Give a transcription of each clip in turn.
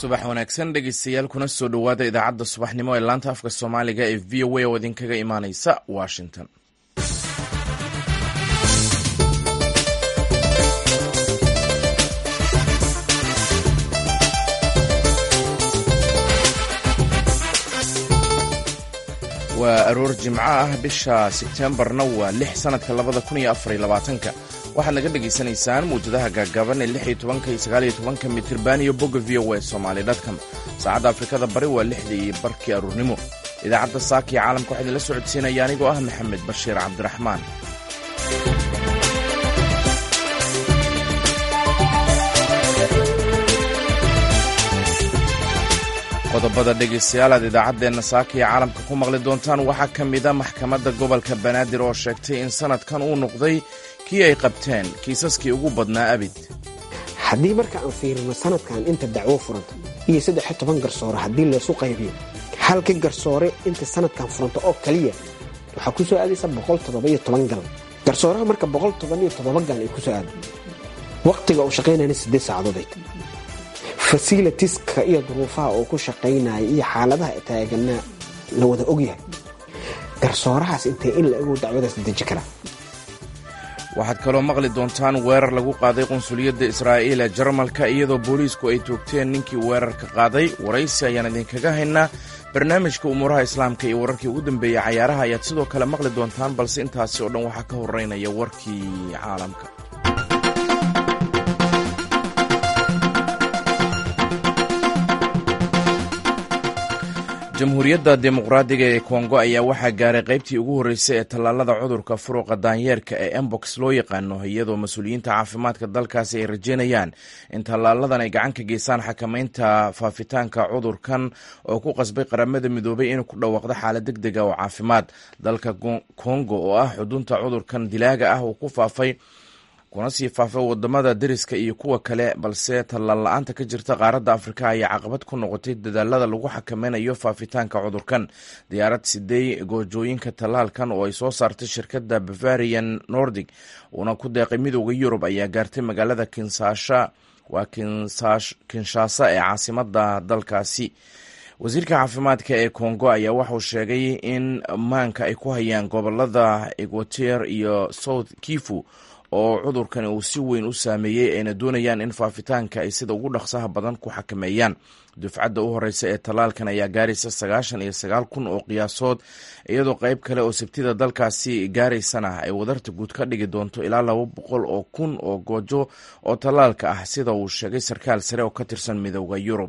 subax wanaagsan dhegeystayaal kuna soo dhowaada idaacadda subaxnimo ee laanta afka soomaaliga ee v o a oo idinkaga imaaneysa washington waa aroor jimco ah bisha sebtembarna waa lix sanadka labada kun iyo afariyo labaatanka waxaad naga dhagaysanaysaan muwjadaha gaagaaban ee lix iyo tobanka iyo sagaal iyo tobanka mitirban iyo bogga v o a somaali dotcom saacadda afrikada bari waa lixdii iyo barkii aruurnimo idaacadda saaka iyo caalamka waxaa idinla socodsiinaya anigoo ah maxamed bashiir cabdiraxmaan qodobada dhegaystayaal aad idaacaddeenna saaka iyo caalamka ku maqli doontaan waxaa ka mida maxkamadda gobolka banaadir oo sheegtay in sanadkan uu noqday kii ay qabteen kiisaskii ugu badnaa abid haddii marka aan fiirino sanadkan inta dacwo furanta iyo saddex iyo toban garsoore haddii laysu qaybiyo halka garsoore inta sanadkan furanta oo kaliya waxaa ku soo aadaysa boqol todobaiyo toban gal garsooraha marka boqol todobaiyo todoba gal ay ku soo aada wakhtiga uu shaqaynayna siddeed saacadood fasilitiska iyo duruufaha uu ku shaqaynaya iyo xaaladaha taaganaa la wada ogyahay garsoorahaas intee in la ogow dacwadaas deji karaa waxaad kaloo maqli doontaan weerar lagu qaaday qunsuliyadda israa'iil ee jarmalka iyadoo booliisku ay toogteen ninkii weerarka qaaday waraysi ayaan idinkaga haynaa barnaamijka umuuraha islaamka iyo wararkii ugu dambeeyey cayaaraha ayaad sidoo kale maqli doontaan balse intaasi oo dhan waxaa ka horeynaya warkii caalamka jamhuuriyadda dimuqraadiga ee kongo ayaa waxaa gaaray qaybtii ugu horreysay ee tallaalada cudurka furuqa daanyeerka ee embox loo yaqaano iyadoo mas-uuliyiinta caafimaadka dalkaasi ay rajeynayaan in tallaaladan ay gacan ka geystaan xakamaynta faafitaanka cudurkan oo ku qasbay qaramada midoobay inuu ku dhawaaqdo xaalad deg dega oo caafimaad dalka kongo oo ah xudunta cudurkan dilaaga ah uu ku faafay kuna sii faafay wadamada deriska iyo kuwa kale balse tallaal la-aanta ka jirta qaaradda afrika ayaa caqabad ku noqotay dadaalada lagu xakameynayo faafitaanka cudurkan diyaarad sidey goojooyinka tallaalkan oo ay soo saartay shirkadda bavarian nordic uuna ku deeqay midooda yurub ayaa gaartay magaalada kinsasha waa kinshasa ee caasimada dalkaasi wasiirka caafimaadka ee kongo ayaa waxauu sheegay in maanka ay ku hayaan gobolada equater iyo south kifu oo cudurkani uu si weyn u saameeyey ayna doonayaan in faafitaanka ay sida ugu dhaqsaha badan ku xakameeyaan dufcadda u horeysa ee tallaalkan ayaa gaaraysa sagaashan iyo sagaal kun oo qiyaasood iyadoo qayb kale oo sabtida dalkaasi gaaraysana ay wadarta guud ka dhigi doonto ilaa laba boqol oo kun oo goojo oo tallaalka ah sida uu sheegay sarkaal sare oo ka tirsan midooda yurub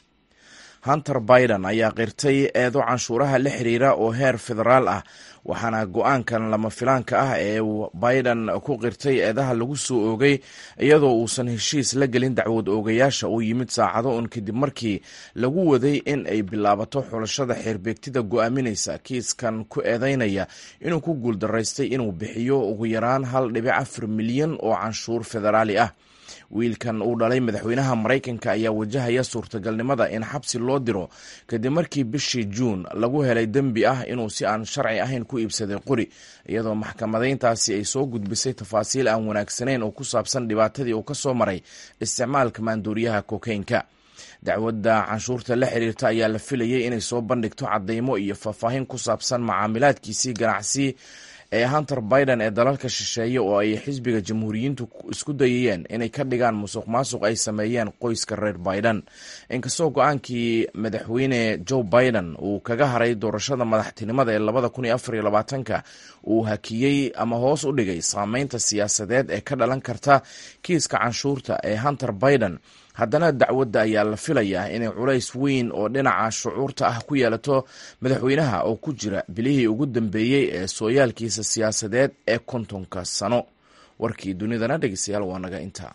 hunter biden ayaa qirtay eedo canshuuraha la xiriira oo heer federaal ah waxaana go-aankan lama filaanka ah ee biden ku qirtay eedaha lagu soo oogay iyadoo uusan heshiis la gelin dacwad oogayaasha uu yimid saacado un kadib markii lagu waday in ay bilaabato xulashada xeerbeegtida go-aaminaysa kiiskan ku eedeynaya inuu ku guuldaraystay inuu bixiyo ugu yaraan hal dhibic afar milyan oo canshuur federaali ah wiilkan uu dhalay madaxweynaha maraykanka ayaa wajahaya suurtagalnimada in xabsi loo diro kadib markii bishii juun lagu helay dembi ah inuu si aan sharci ahayn ku iibsaday qori iyadoo maxkamadayntaasi ay soo gudbisay tafaasiil aan wanaagsanayn oo ku saabsan dhibaatadii uu ka soo maray isticmaalka maanduuriyaha kokeynka dacwadda canshuurta la xiriirta ayaa la filayay inay soo bandhigto cadeymo iyo faahfaahin ku saabsan macaamilaadkiisii ganacsi ee hunter biden ee dalalka shisheeye oo ay xisbiga jamhuuriyiintu isku dayayeen inay ka dhigaan musuq maasuq ay sameeyeen qoyska reer biden inkastoo go-aankii madaxweyne joe biden uu kaga haray doorashada madaxtinimada ee labada kun iyo afar iyo labaatanka uu hakiyey ama hoos u dhigay saameynta siyaasadeed ee ka dhalan karta kiiska canshuurta ee hunter biden haddana dacwadda ayaa la filayaa inay culays weyn oo dhinaca shucuurta ah ku yeelato madaxweynaha oo ku jira bilihii ugu dambeeyey ee sooyaalkiisa siyaasadeed ee kontonka sano warkii dunidana dhegeystayaal waa naga intaa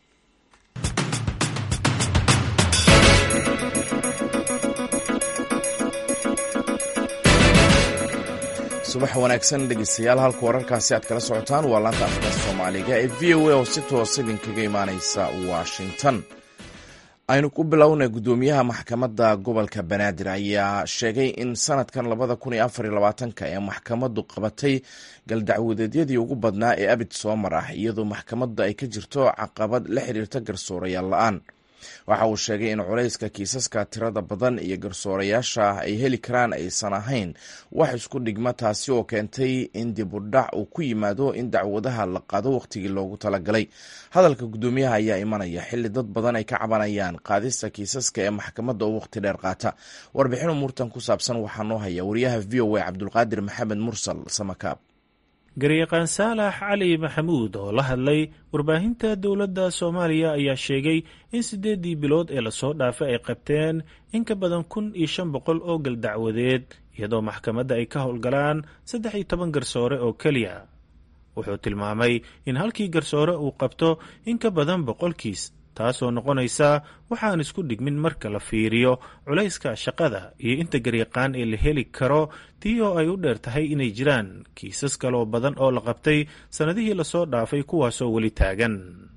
subax wanaagsan dhegeystayaal halka wararkaasi aad kala socotaan waa laanta afka soomaaliga ee v o a oo si toos idinkaga imaaneysa washington aynu ku bilownay guddoomiyaha maxkamadda gobolka banaadir ayaa sheegay in sanadkan labada kun iyo afar iyo labaatanka ee maxkamaddu qabatay galdacwadeedyadii ugu badnaa ee abid soomar ah iyadoo maxkamadda ay ka jirto caqabad la xiriirta garsoorayaal la-aan waxa uu sheegay in culayska kiisaska tirada badan iyo garsoorayaasha ay heli karaan aysan ahayn wax isku dhigma taasi oo keentay in dibudhac uu ku yimaado in dacwadaha la qaado wakhtigii loogu talagalay hadalka guddoomiyaha ayaa imanaya xilli dad badan ay ka cabanayaan qaadista kiisaska ee maxkamadda oo wakhti dheer qaata warbixin umuurtan ku saabsan waxaa noo haya wariyaha v o a cabdulqaadir maxamed mursal samakaab garyaqaan saalax cali maxamuud oo la hadlay warbaahinta dowladda soomaaliya ayaa sheegay in siddeeddii bilood ee lasoo dhaafay ay qabteen in ka badan kun iyo shan boqol oo gal dacwadeed iyadoo maxkamadda ay ka howlgalaan saddex iyo toban garsoore oo keliya wuxuu tilmaamay in halkii garsoore uu qabto in ka badan boqolkiis taasoo noqonaysa waxaan isku dhigmin marka la fiiriyo culayska shaqada iyo inta garyaqaan ee la heli karo tii oo ay u dheer tahay inay jiraan kiisas kaloo badan oo la qabtay sannadihii lasoo dhaafay kuwaasoo weli taagan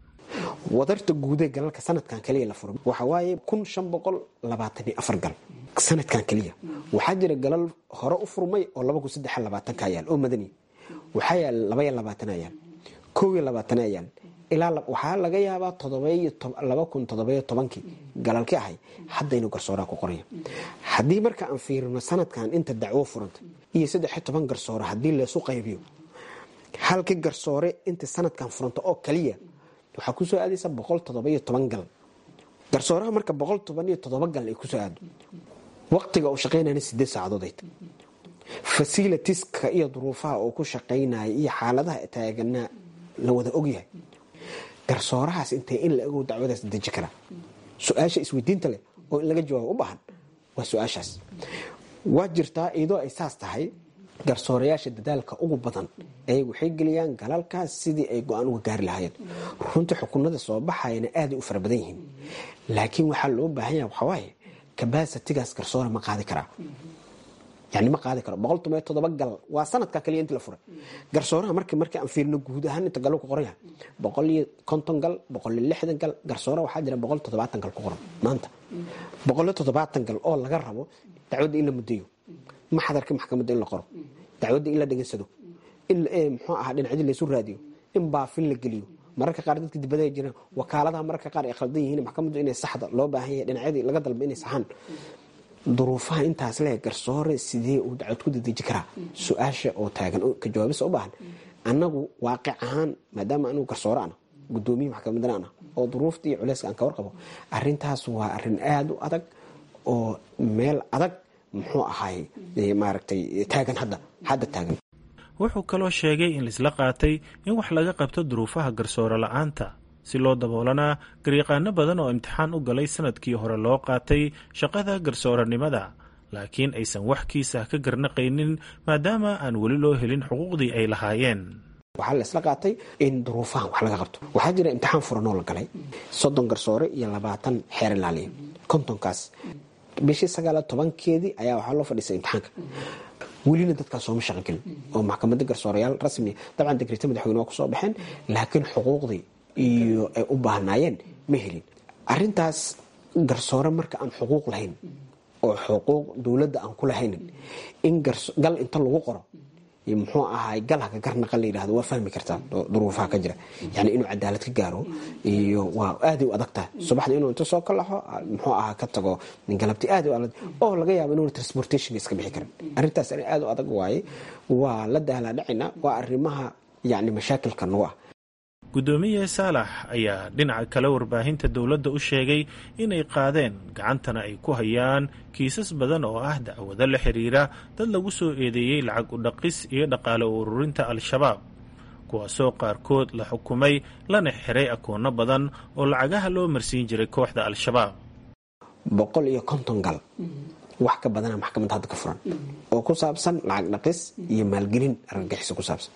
wadarta guudee galalka sanadkan kaliya la furo waxaa waaye kun shan boqol labaatan iyo afar gal sanadkan keliya waxaa jira galal hore u furmay oo laba kun saddex labaatanka yaal oo madani waxaa yaal labaiyo labaatana yaal kow iyo labaatana yaal ilaa waxaa laga yaabaa laba kun todobayo tobankii galalki ahay hadda inuu garsooraa ku qoraya haddii marka aan fiirino sanadkan inta dacwo furanta iyo saddexiyo toban garsoore haddii leesu qaybiyo halka garsoore inta sanadkan furanta oo kaliya waxaa kusoo aadaysa boqol todobayo toban gal garsooraha marka boqol toban iyo todoba gal ay kusoo aado waqtiga uu shaqaynayna sideed saacadood ay tahay fasilitiska iyo duruufaha uu ku shaqaynaya iyo xaaladaha taaganaa la wada ogyahay garsoorahaas intee in la ogow dacwadaas deji karaa su-aasha isweydiinta leh oo in laga jawaabo u baahan waa su-aashaas waa jirtaa iyadoo ay saas tahay garsoorayaasha dadaalka ugu badan ay waxay geliyaan galalkaas sidii ay go-aan uga gaari lahaayeen runtii xukunada soo baxayana aaday u fara badan yihiin laakiin waxaa loo baahan yaha waxawaaye kabasitigaas garsoore ma qaadi karaa yani ma qaadi karo boqol toban iyo todoba gal waa sanadka kaliya intii la furay garsooraha mark markii aan fiirino guud ahaan inta galo ku qoran yahay boqol iyo konton gal boqol iyo lixdan gal garsoora waxaa jira boqol toddobaatan gal ku qoran maanta boqol iyo toddobaatan gal oo laga rabo dacwadda in la mudeeyo maxadarka maxkamadda in la qoro dacwadda in la dhegaysado in muxuu ahaa dhinacyadii laysu raadiyo in baafin la geliyo mararka qaar dadka dibada ay jiraan wakaaladaha mararka qaar ay khaldan yihiin maxkamaddu inay saxda loo baahan yahay dhinacyadii laga dalba inay saxaan duruufaha intaas le garsoore sidee uu dacwad ku dadeji karaa su-aasha oo taagan ka jawaabisa u baahan annagu waaqic ahaan maadaama anigu garsoore ana gudoomiye maxkamadana ana oo duruufta iyo culeyska aan ka warqabo arintaas waa arin aada u adag oo meel adag muxuu ahay maaragtay taagan hadda hadda taagan wuxuu kaloo sheegay in laisla qaatay in wax laga qabto duruufaha garsoore la-aanta si loo daboolanaa garyaqaano badan oo imtixaan u galay sanadkii hore loo qaatay shaqada garsooranimada laakiin aysan wax kiisa ka garnaqaynin maadaama aan weli loo helin xuquuqdii ay lahaayeen waxaa la isla qaatay in duruufahan wax laga qabto waxaa jira imtixaan furanoo la galay soddon garsoore iyo labaatan xeer ilaaliya kontonkaas bishii sagaala tobankeedii ayaa waxaa loo fadhiisay imtixaanka welina dadkaas sooma shaqogelin oo maxkamada garsoorayaal rasmiya dabcan degreta madaxweyne waa kusoo baxeen laakiin xuquuqdii iyo ay u baahnaayeen ma helin arintaas garsoore marka aan xuquuq lahayn oo xuquuq dowladda aan ku lahaynin in gal inta lagu qoro muxuu ahaay gal haka garnaqa la yidhahdo waa fahmi kartaa duruufaha ka jira yani inuu cadaalad ka gaaro iyo waa aaday u adag tahay subaxda inuu inta soo kalaxo muxuu ahaa ka tago galabti aad u adag oo laga yaabo inuuna transportation iska bixi karin arrintaas arrin aad u adag waaye waa la daalaa dhacina waa arrimaha yani mashaakilka nagu ah guddoomiye saalax ayaa dhinaca kale warbaahinta dowladda u sheegay inay qaadeen gacantana ay ku hayaan kiisas badan oo ah dacwado la xiriira dad lagu soo eedeeyey lacag udhaqis iyo dhaqaale u ururinta al-shabaab kuwaasoo qaarkood la xukumay lana xiray akoonno badan oo lacagaha loo marsiin jiray kooxda al-shabaab boqol iyo konton gal wax ka badana maxkamadda hadda ka furan oo ku saabsan lacag dhaqis iyo maalgelin argagixiso ku saabsan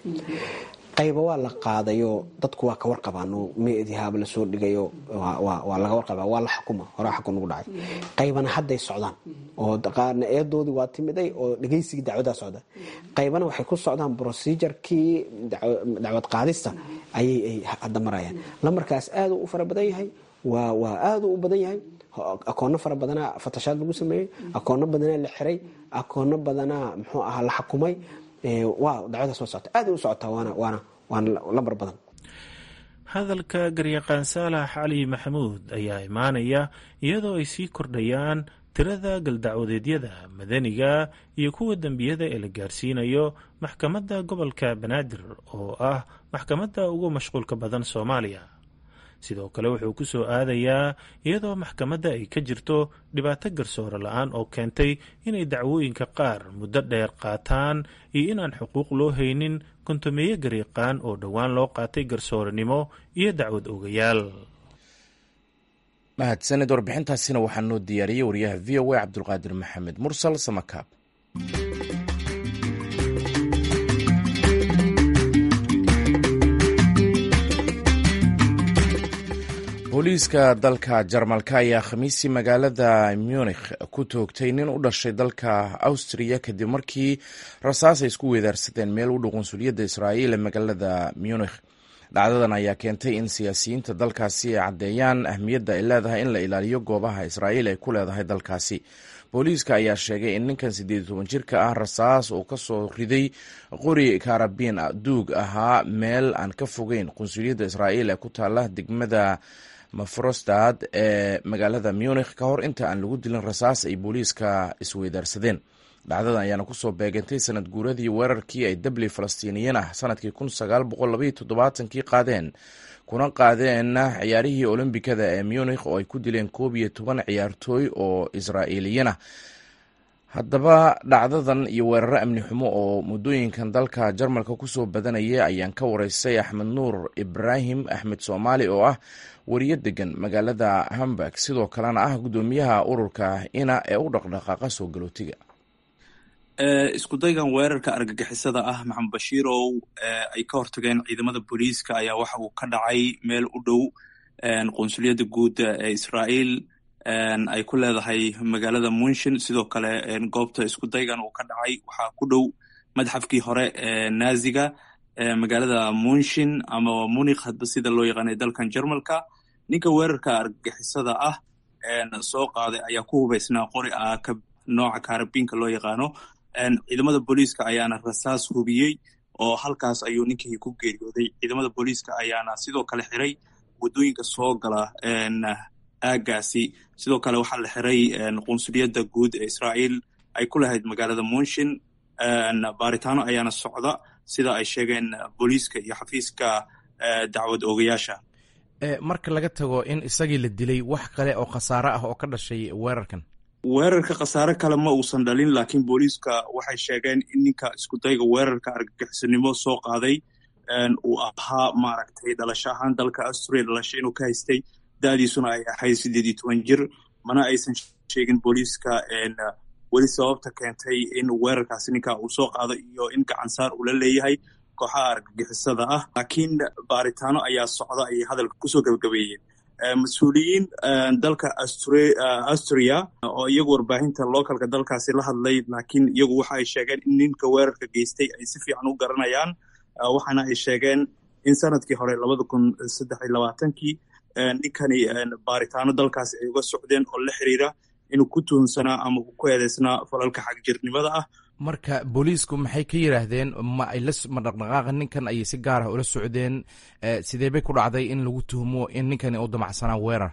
qayba waa la qaadayo dadku waa ka warqabaano meedihaaba lasoo dhigayo waa laga warqaba waa la xukuma horaa xukun ugu dhacay qaybana hadday socdaan oo qaarna eedoodii waa timiday oo dhegaysigii dacwadaa socda qaybana waxay ku socdaan procedurekii dacwad qaadista ayay hadda marayaan lamarkaas aaduu u fara badan yahay waa aaduu u badan yahay akoono fara badanaa fatashaad lagu sameeyey akoono badanaa la xiray akoono badanaa muxuu ahaa la xukumay waa dacwadaas waa socota aad u socotaa waana waana waana lambar badan hadalka garyaqaan saalax cali maxamuud ayaa imaanaya iyadoo ay sii kordhayaan tirada galdacwadeedyada madaniga iyo kuwa dembiyada ee la gaarsiinayo maxkamadda gobolka banaadir oo ah maxkamadda ugu mashquulka badan soomaaliya sidoo kale wuxuu ku soo aadayaa iyadoo maxkamadda ay ka jirto dhibaato garsoore la-aan oo keentay inay dacwooyinka qaar muddo dheer qaataan iyo inaan xuquuq loo haynin kontomeeye gariiqaan oo dhowaan loo qaatay garsoorenimo iyo dacwad ogayaal mahadsanid warbixintaasina waxaa noo diyaariyey wariyaha v o a cabdulqaadir maxamed mursal samakaab booliiska dalka jarmalka ayaa khamiisii magaalada munikh ku toogtay nin u dhashay dalka awstriya kadib markii rasaas ay isku weedaarsadeen meel u dhow qunsuliyadda israa'iil ee magaalada munikh dhacdadan ayaa keentay in siyaasiyiinta dalkaasi ay caddeeyaan ahmiyadda ay leedahay in la ilaaliyo goobaha israa'iil ay ku leedahay dalkaasi booliiska ayaa sheegay in ninkan siddeed iyo toban jirka ah rasaas uu ka soo riday qori karabiin duug ahaa meel aan ka fogeyn qunsuliyadda israa'iil ee ku taala degmada mafrostad ee magaalada munikh ka hor inta aan lagu dilin rasaas ay booliiska isweydaarsadeen dhacdadan ayaana kusoo beegantay sanad guuradii weerarkii ay dabli falastiiniyiin ah sanadkii kun sagaal boqol labaiyo toddobaatankii qaadeen kuna qaadeen ciyaarihii olombikada ee munikh oo ay ku dileen koob iyo toban ciyaartooy oo israa'iiliyiin ah haddaba dhacdadan iyo weeraro amni xumo oo muddooyinkan dalka jarmalka kusoo badanaya ayaan ka wareystay axmed nuur ibraahim axmed soomaali oo ah wariyo degan magaalada hamburg sidoo kalena ah guddoomiyaha ururka ina ee u dhaqdhaqaaqa soo galootiga isku daygan weerarka argagixisada ah maxamed bashiirow ay ka hortageen ciidamada booliiska ayaa waxa uu ka dhacay meel u dhow qunsuliyadda guud ee israa'iil ay ku leedahay magaalada munshin sidoo kale goobta isku daygan uu ka dhacay waxaa ku dhow madxafkii hore ee naaziga magaalada munshin ama munikh hadba sida loo yaqaanay dalkan jarmalka ninka weerarka argagixisada ah soo qaaday ayaa ku hubaysnaa qori ah ka nooca kaarabiinka loo yaqaano ciidamada booliiska ayaana rasaas hubiyey oo halkaas ayuu ninkii ku geeriyooday ciidamada booliiska ayaana sidoo kale xiray waddooyinka soo gala aagaasi sidoo kale waxaa la xiray qunsuliyadda guud ee israa'iil ay ku lahayd magaalada munshin baaritaano ayaana socda sida ay sheegeen booliiska iyo xafiiska dacwad oogayaasha marka laga tago in isagii la dilay wax kale oo khasaare ah oo ka dhashay weerarkan weerarka khasaare kale ma uusan dhalin laakiin booliiska waxay sheegeen in ninka iskudayga weerarka argagixisanimo soo qaaday uu ahaa maaragtay dhalasho ahaan dalka asturia dhalasho inuu ka haystay da'diisuna ay ahayd siddeed iyo toban jir mana aysan sheegin booliiska weli sababta keentay in weerarkaasi ninka uu soo qaado iyo in gacansaar uu la leeyahay kooxaha argagixisada ah laakiin baaritaano ayaa socda ayay hadalka kusoo gabagabeeyeen mas-uuliyiin dalka austria oo iyagu warbaahinta localka dalkaasi la hadlay laakiin iyagu waxa ay sheegeen in ninka weerarka geystay ay si fiican u garanayaan waxaana ay sheegeen in sanadkii hore labada kun saddex iyo labaatankii ninkani baaritaano dalkaasi ay uga socdeen oo la xiriira inuu ku tuhunsanaa ama ku eedeysnaa falalka xagjirnimada ah marka booliisku maxay ka yidhaahdeen ma ay ma dhaqdhaqaaqa ninkan ayay si gaar ah ula socdeen sidee bay ku dhacday in lagu tuhmo in ninkani u damacsanaa weerar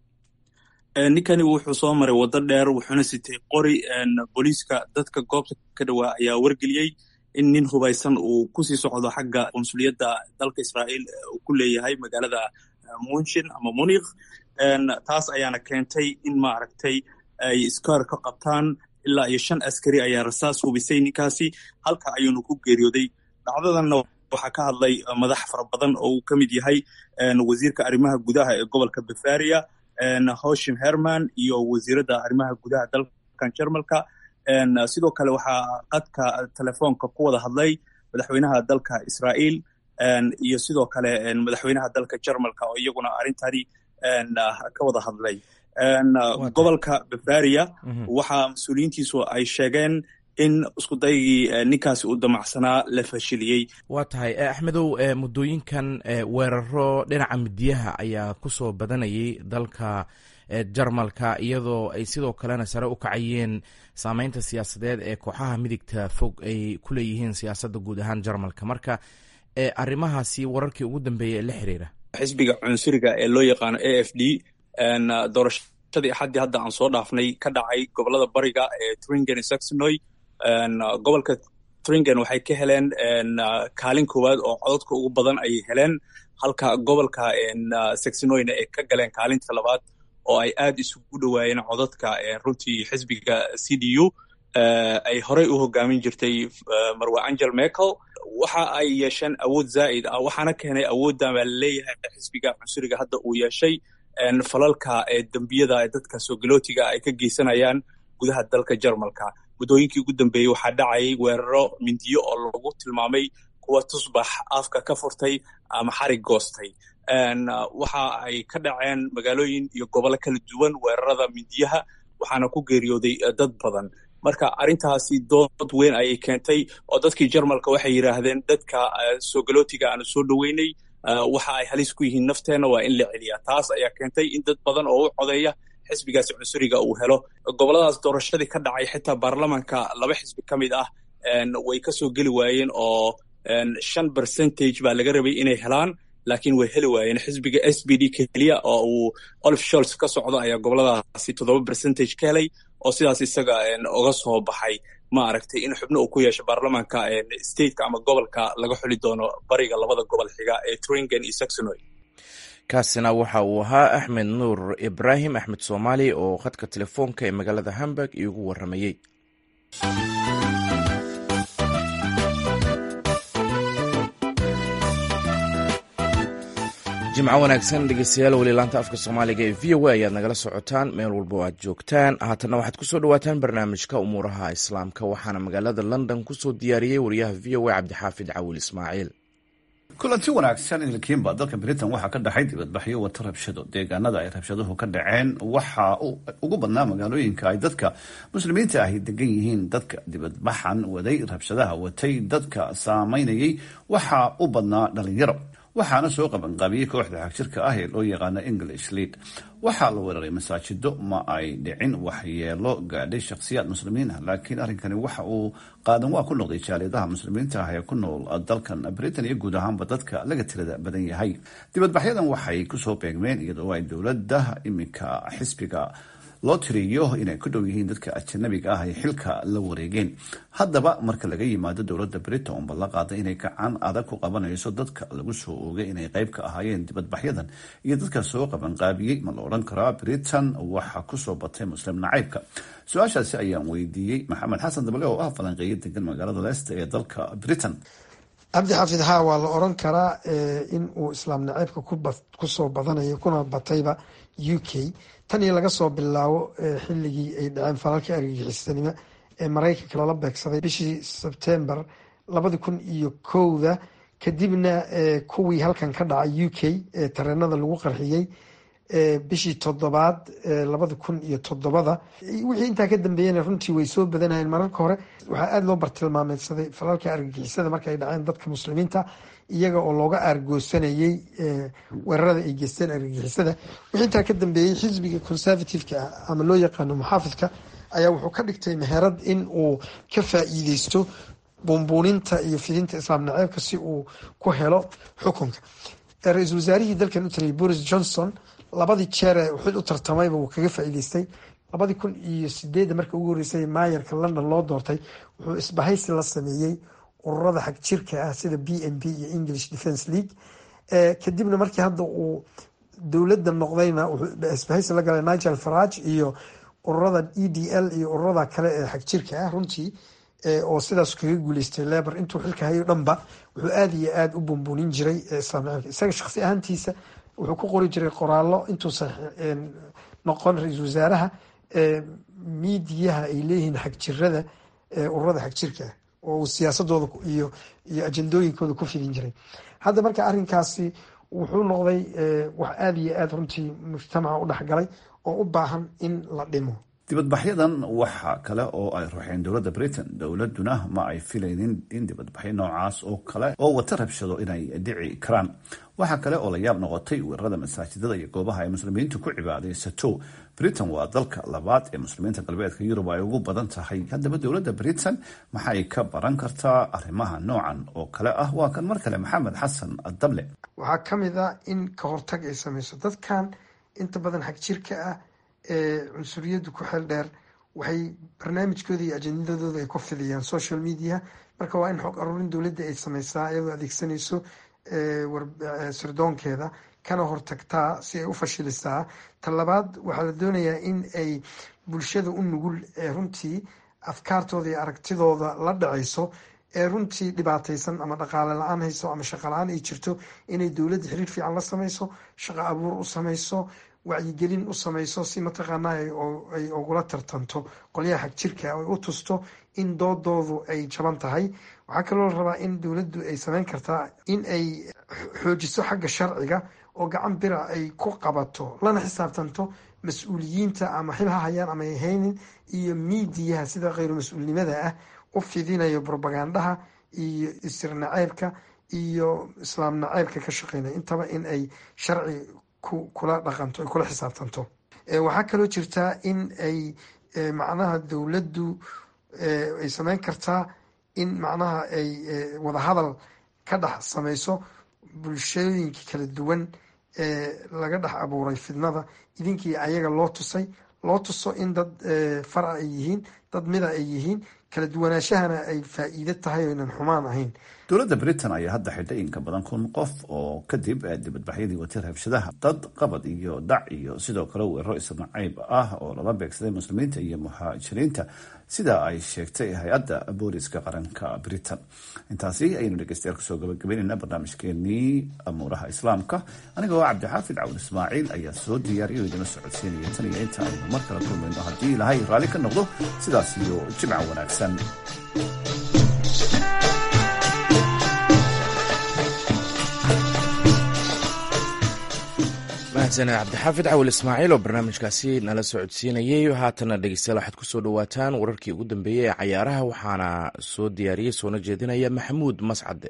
ninkani wuxuu soo maray waddo dheer wuxuuna sitay qori booliiska dadka goobta ka dhawaa ayaa wargeliyey in nin hubaysan uu kusii socdo xagga qunsuliyadda dalka israa'iil uu ku leeyahay magaalada munshin ama munikh taas ayaana keentay in maaragtay ay iskaar ka qabtaan ilaa iyo shan askari ayaa rasaas hubisay ninkaasi halka ayuunu ku geeriyooday dhacdadanna waxaa ka hadlay madax fara badan oo uu ka mid yahay wasiirka arrimaha gudaha ee gobolka bavaria hoshim herman iyo wasiiradda arrimaha gudaha dalkan jarmalka sidoo kale waxaa qadka telefoonka ku wada hadlay madaxweynaha dalka israa'iil iyo sidoo kale madaxweynaha dalka jarmalka oo iyaguna arrintani ka wada hadlay gobolka bavaria waxaa mas-uuliyiintiisu ay sheegeen in iskudaygii ninkaasi uu damacsanaa la fashiliyey waa tahay axmedow muddooyinkan weeraro dhinaca midiyaha ayaa kusoo badanayay dalka jarmalka iyadoo ay sidoo kalena sare u kacayeen saameynta siyaasadeed ee kooxaha midigta fog ay ku leeyihiin siyaasadda guud ahaan jarmalka marka arrimahaasi wararkii ugu dambeeyay ee la xiriira xisbiga cunsuriga ee loo yaqaano a f d doorashadii axaddii hadda aan soo dhaafnay ka dhacay gobolada bariga ee tringen iyo saxonoy gobolka tringen waxay ka heleen kaalin koowaad oo cododka ugu badan ayay heleen halka gobolka saxonoyna ay ka galeen kaalinta labaad oo ay aad isugu dhowaayeen codadka runtii xisbiga c d u ay horey u hogaamin jirtay marwe angel merkel waxa ay yeesheen awood zaa'id ah waxaana keenay awooddan baa laleeyahay xisbiga cunsuriga hadda uu yeeshay falalka dembiyada dadka soogalotiga ay ka geysanayaan gudaha dalka jarmalka muddooyinkii ugu dambeeyey waxaa dhacayay weeraro mindiyo oo lagu tilmaamay kuwa tusbax afka ka furtay ama xarig goostay waxa ay ka dhaceen magaalooyin iyo gobollo kala duwan weerarada mindiyaha waxaana ku geeriyooday dad badan marka arrintaasi dood weyn ayay keentay oo dadkii jarmalka waxay yidhaahdeen dadka soogalotiga aanu soo dhoweynay waxa ay halis ku yihiin nafteenna waa in la celiyaa taas ayaa keentay in dad badan oo u codeeya xisbigaasi cunsuriga uu helo gobolladaas doorashadii ka dhacay xitaa baarlamanka laba xisbi ka mid ah way ka soo geli waayeen oo shan percentage baa laga rabay inay helaan laakiin way heli waayeen xisbiga s b d keliya oo uu olif sholts ka socdo ayaa goboladaasi toddoba percentage ka helay oo sidaas isaga uga soo baxay ma aragtay in xubno uu ku yeesho baarlamanka stateka ama gobolka laga xuli doono bariga labada gobol xiga ee tringen iyo saxonoy kaasina waxa uu ahaa axmed nuur ibraahim axmed soomaali oo khadka telefoonka ee magaalada hamburg iigu waramayey jimco wanaagsan dhegeystayaal weli laanta afka soomaaliga ee v o a ayaad nagala socotaan meel walba oo aad joogtaan haatanna waxaad kusoo dhawaataan barnaamijka umuuraha islaamka waxaana magaalada london kusoo diyaariyey wariyaha v o a cabdixaafid cawil ismaaciil kulanti wanaagsan ilkiinba dalka britain waxaa ka dhaxay dibadbaxyo wata rabshado deegaanada ay rabshaduhu ka dhaceen waxaa ugu badnaa magaalooyinka ay dadka muslimiinta ahi degan yihiin dadka dibadbaxan waday rabshadaha watay dadka saameynayay waxaa u badnaa dhalinyaro waxaana soo qabanqaabiyey kooxda xagjirka ah ee loo yaqaano english lead waxaa la weeraray masaajido ma ay dhicin waxyeelo gaadhay shakhsiyaad muslimiin ah laakiin arrinkani waxa uu qaadan waa ku noqday jaaliyadaha muslimiinta ah ee ku nool dalkan britain iyo guud ahaanba dadka laga tirada badan yahay dibadbaxyadan waxay kusoo beegmeen iyadoo ay dowladda iminka xisbiga loo tiriyo inay ku dhow yihiin dadka ajanabiga ah ay xilka la wareegeen haddaba marka laga yimaado dowladda britain unba la qaaday inay gacan adag ku qabanayso dadka lagu soo oogay inay qayb ka ahaayeen dibadbaxyadan iyo dadka soo qabanqaabiyey ma la odhan karaa britain waxaa kusoo batay muslim nacaybka su-aashaasi ayaan weydiiyey maxamed xasan dable oo ah falanqeeyo degan magaalada leicester ee dalka britain cabdi xaafid haa waa la oran karaa in uu islaam naceybka kusoo badanayo kuna batayba u k tan iyo laga soo bilaabo xilligii ay dhaceen falalkii argagixisanimo ee maraykanka loola beegsaday bishii sebtember labadi kun iyo kowda kadibna kuwii halkan ka dhacay u k ee tareenada lagu qarxiyey bishii toddobaad labadi kun iyo toddobada wixii intaa ka dambeeyena runtii way soo badanayeen mararka hore waxaa aada loo bartilmaameedsaday falalkii argagixisada marka ay dhaceen dadka muslimiinta iyaga oo looga aargoosanayey weerarada ay geysteen argagixisada wixii intaa ka dambeeyey xisbiga conservative-ka ah ama loo yaqaano muxaafidka ayaa wuxuu ka dhigtay meherad in uu ka faa-iideysto buunbuuninta iyo fidinta islaam naceebka si uu ku helo xukunka ra-iisul wasaarihii dalkan u taliyay boris johnson labadii jeer ee xil u tartamayba wuu kaga faa-iideystay labadii kun iyo sideedda marka ugu horreysay maayarka london loo doortay wuxuu isbahaysi la sameeyey ururada xag jirka ah sida b n b iyo english defence league kadibna markii hadda uu dowladda noqdayna wuxuu isbahaysi la galay nigel farage iyo ururada e d l iyo ururada kale ee xag jirka ah runtii oo sidaas kaga guuleystay lebor intuu xilka hayo dhanba wuxuu aada iyo aada u bumbuunin jiray islaam naceebka isaga shakhsi ahaantiisa wuxuu ku qori jiray qoraallo intuusan noqon ra-iisul wasaaraha miidiyaha ay leeyihiin xagjirada ururada xagjirka ah oo uu siyaasadooda iyo iyo ajandooyinkooda ku fidin jiray hadda marka arrinkaasi wuxuu noqday wax aada iyo aada runtii mujtamaca u dhexgalay oo u baahan in la dhimo dibadbaxyadan waxa kale oo ay ruuxeen dowladda britain dowladuna ma ay filaynin in dibadbaxyo noocaas oo kale oo wata rabshado inay dhici karaan waxaa kale oo la yaab noqotay weerarada masaajidada iyo goobaha ay muslimiintu ku cibaadaysato britain waa dalka labaad ee muslimiinta galbeedka yurub ay ugu badan tahay haddaba dowladda britain maxay ka baran kartaa arrimaha noocan oo kale ah waa kan mar kale maxamed xasan dable waxaa ka mid ah in ka hortag ay samayso dadkan inta badan xag jirka ah ee cunsuriyaddu ku xeel dheer waxay barnaamijkooda iyo ajendadooda ay ku fidiyaan social media marka waa in xog aruurin dowladda ay sameysaa iyadoo adeegsanayso sirdoonkeeda kana hortagtaa si ay u fashilisaa talabaad waxaa la doonayaa in ay bulshada u nugul ee runtii afkaartooda iyo aragtidooda la dhacayso ee runtii dhibaataysan ama dhaqaale la-aan hayso ama shaqo la-aan ay jirto inay dowladda xiriir fiican la sameyso shaqo abuur u sameyso wacyigelin u sameyso si mataqaanaa ay ugula tartanto qolyaha xag jirka ay u tusto in doodoodu ay jaban tahay waxaa kaloo la rabaa in dowladdu ay sameyn kartaa in ay xoojiso xagga sharciga oo gacan bira ay ku qabato lana xisaabtanto mas-uuliyiinta ama xil ha hayaan ama ay haynin iyo miidiyaha sida kheyru mas-uulnimada ah u fidinayo brobagandaha iyo isir naceybka iyo islaam naceybka ka shaqeynaya intaba in ay sharci kula dhaqanto ay kula xisaabtanto waxaa kaloo jirtaa in ay macnaha dowladdu ay sameyn kartaa in macnaha ay wadahadal ka dhex sameyso bulshooyinka kala duwan ee laga dhex abuuray fidnada idinkii ayaga loo tusay loo tuso in dad fara ay yihiin dad mida ay yihiin kala duwanaashahana ay faa-iido tahay oo inan xumaan ahayn dowladda britain ayaa hadda xidhay in ka badan kun qof oo kadib dibadbaxyadii watay rabshadaha dad qabad iyo dac iyo sidoo kale weeraro isnacayb ah oo lala beegsaday muslimiinta iyo muhaajiriinta sida ay sheegtay hay-adda booliska qaranka britain intaasi ayaynu dhegeystayaal kusoo gabagabeynayna barnaamijkeenii amuuraha islaamka aniga oo cabdixaafid cawd ismaaciil ayaa soo diyaariyo idinla socodsiinaya tan iyo inta aynu mar kale kulmayno haddii ilahay raalli ka noqdo sidaas iyo jimca wanaagsan mahadsaned cabdixaafid cawil ismaaciil oo barnaamijkaasi nala socodsiinayey haatana dhegeystayaal waxaad kusoo dhawaataan wararkii ugu dambeeyey ee cayaaraha waxaana soo diyaariyey soona jeedinaya maxamuud mascade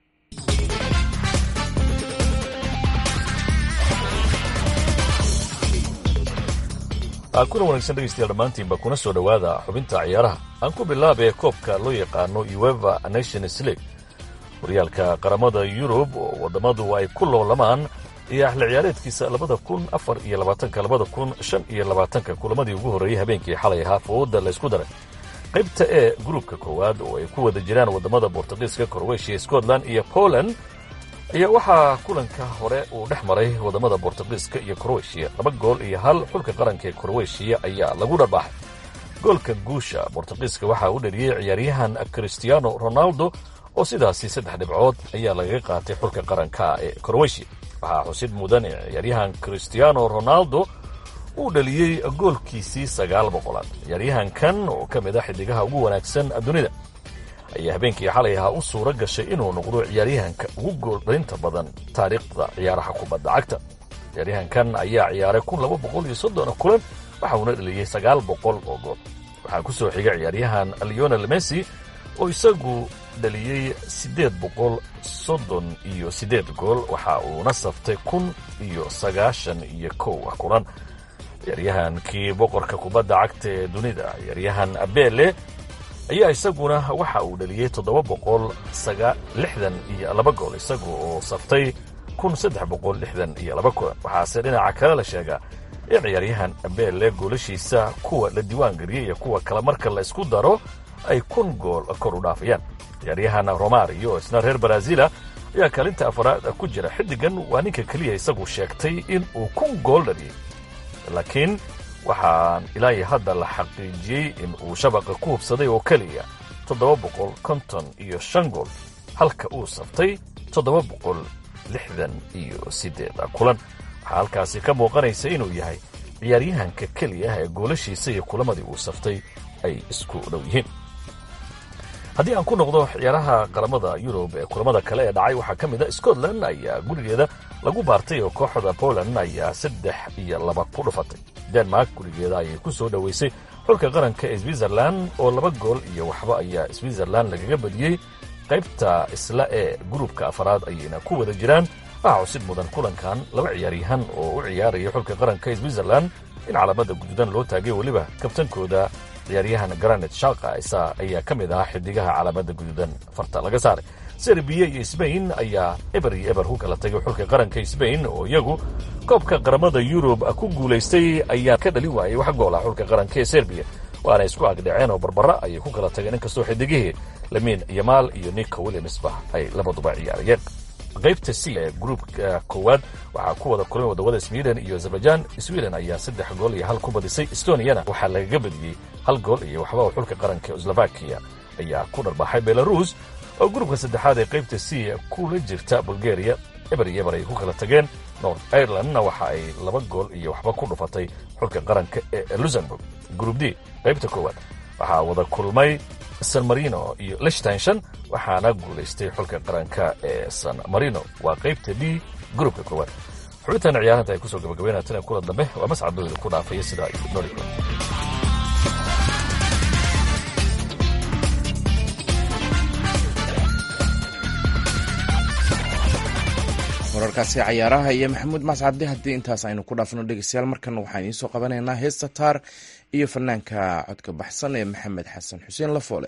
kuna wanaagsan dhegeystayaal dhammaantiinba kuna soo dhowaada xubinta ciyaaraha aan ku bilaabee koobka loo yaqaano ueva nations league horyaalka qaramada yurub oo waddamadu ay ku loolamaan iyo axli ciyaareedkiisa labada kun afar iyo labaatanka labada kun shan iyo labaatanka kulamadii ugu horreeyey habeenkii xalay ahaa fowodda laysku daray qaybta ee gruubka koowaad oo ay ku wada jiraan waddamada bortugiiska korweshiya scotland iyo poland ayaa waxaa kulanka hore uu dhex maray waddamada bortugiiska iyo korweshiya laba gool iyo hal xulka qaranka ee korweshiya ayaa lagu dharbaaxay goolka guusha bortugiiska waxaa u dhaliyey ciyaaryahan christiano ronaldo oo sidaasi saddex dhibcood ayaa lagaga qaatay xulka qaranka ee korweshiya waxaa xusid mudan in ciyaaryahan christiano ronaldo uu dhaliyey goolkiisii sagaal boqolaad ciyaaryahankan oo ka mid ah xiddigaha ugu wanaagsan dunida ayaa habeenkii xalay ahaa u suura gashay inuu noqdo ciyaaryahanka ugu gooldhalinta badan taariikhda ciyaaraha kubadda cagta ciyaaryahankan ayaa ciyaaray kun laba boqol iyo soddon kulan waxa uuna dhaliyey sagaal boqol oo gool waxaa ku soo xiga ciyaaryahan leonel messi oo isagu dhaliyey siddeed boqol soddon iyo siddeed gool waxa uuna saftay kun iyo sagaashan iyo kow ah kulan ciyaaryahankii boqorka kubadda cagta ee dunida ciyaaryahan abele ayaa isaguna waxa uu dhaliyey toddoba boqol lixdan iyo laba gool isagu oo saftay kun saddex boqol lixdan iyo laba kulan waxaase dhinaca kale la sheegaa in ciyaaryahan abele goolashiisa kuwa la diiwaan geliyey iyo kuwa kale marka la isku daro ay kun gool kor u dhaafayaan ciyaaryahan romario isna reer baraazila ayaa kaalinta afaraad ku jira xiddigan waa ninka keliya isagu sheegtay in uu kun gool dhaliyey laakiin waxaan ilaahi hadda la xaqiijiyey in uu shabaqa ku hubsaday oo keliya toddoba boqol konton iyo shan gool halka uu saftay toddoba boqol lixdan iyo siddeed kulan waxaa halkaasi ka muuqanaysa inuu yahay ciyaaryahanka keliya ah ee goolashiisa iyo kulamadii uu saftay ay isku dhow yihiin haddii aan ku noqdo ciyaaraha qaramada yurub ee kulamada kale ee dhacay waxaa ka mid a scotland ayaa gurigeeda lagu baartay oo kooxda poland ayaa saddex iyo laba ku dhufatay denmark gurigeeda ayay ku soo dhoweysay xulka qaranka ee switzerland oo laba gool iyo waxba ayaa switzerland lagaga badiyey qaybta isla ee gruubka afaraad ayayna ku wada jiraan waxaa cusib mudan kulankan laba ciyaaryahan oo u ciyaaraya xulka qaranka ee switzerland in calaamada guduudan loo taagay weliba kabtankooda ciyaaryahan granet shalka isa ayaa ka mid ahaa xidigaha calaamada guduudan farta laga saaray serbiya iyo sbain ayaa eber iyo eber ku kala tagay xulka qaranka sbain oo iyagu koobka qaramada yurub ku guulaystay ayaa ka dhali waayay wax goola xulka qaranka ee serbiya waana isku agdhaceen oo barbara ayay ku kala tageen inkastoo xidigihii lamiin yamaal iyo nico williamsba ay labaduba ciyaarayeen qaybta c ee gruubka koowaad waxaa ku wada kulmay wadawada sweden iyo azerbaijan sweden ayaa saddex gool iyo hal ku badisay estoniana waxaa lagaga badiyey hal gool iyo waxba oo xulka qaranka slovakiya ayaa ku dharbaxay belarus oo gruubka saddexaad ee qaybta c kula jirta bulgaria eber iyo eber ay ku kala tageen north irelandna waxa ay laba gool iyo waxba ku dhufatay xulka qaranka ee luxemburg gruub d qaybta koowaad waxaa wada kulmay san marino iyo lichtenshon waxaana guulaystay xulka qaranka ee san marino waa qaybta d gruubka koowaad xubintan ciyaaranta ay kusoo gabagabeynatana kula dambe waa mascadooda ku dhaafaya sidaa iyo nooli wararkaasi cayaaraha iyo maxamuud mascade haddii intaas aynu ku dhaafno dhegeystayaal markan waxaan idiin soo qabanaynaa heesta taar iyo fanaanka codka baxsan ee maxamed xasan xuseen lafoole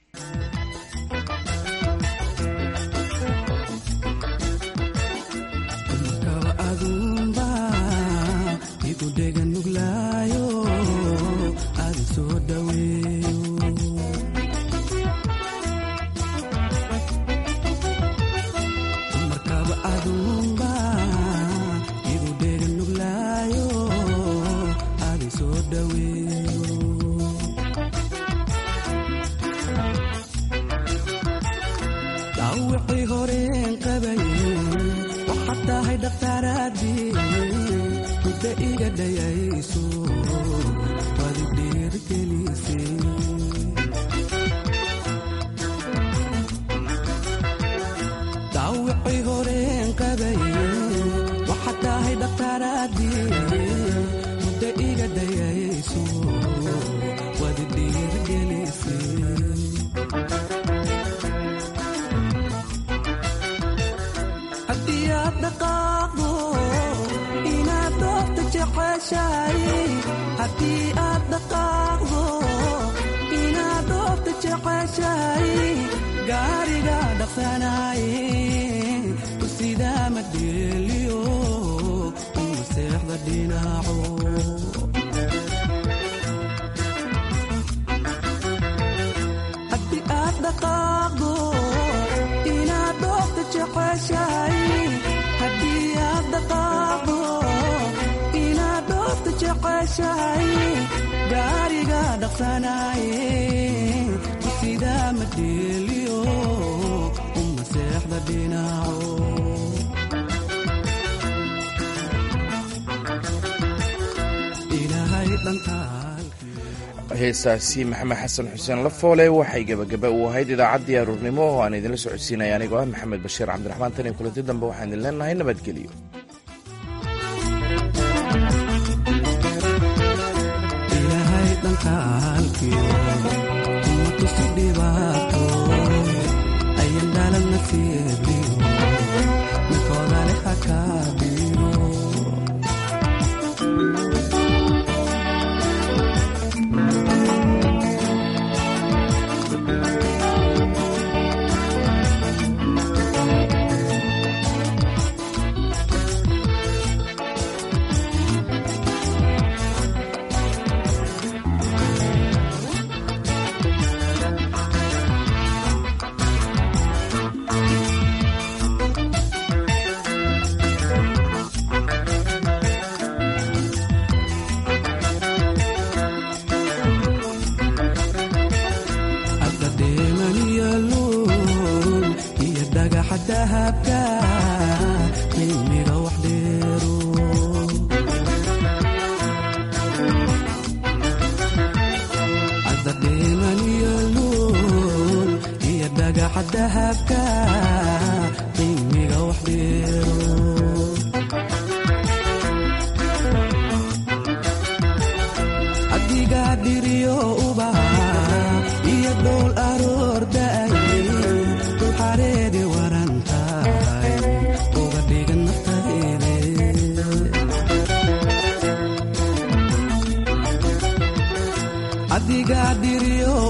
heesaasi maxamed xasan xuseen lafoole waxay gebagaba u ahayd idaacaddii aruurnimo oo aan idinla socodsiinaya anigoo ah maxamed bashiir cabdiraxmaan tan iyo kulanti dambe waxaan idin leenahay nabadgelyo dahabka qiimiga wax dheero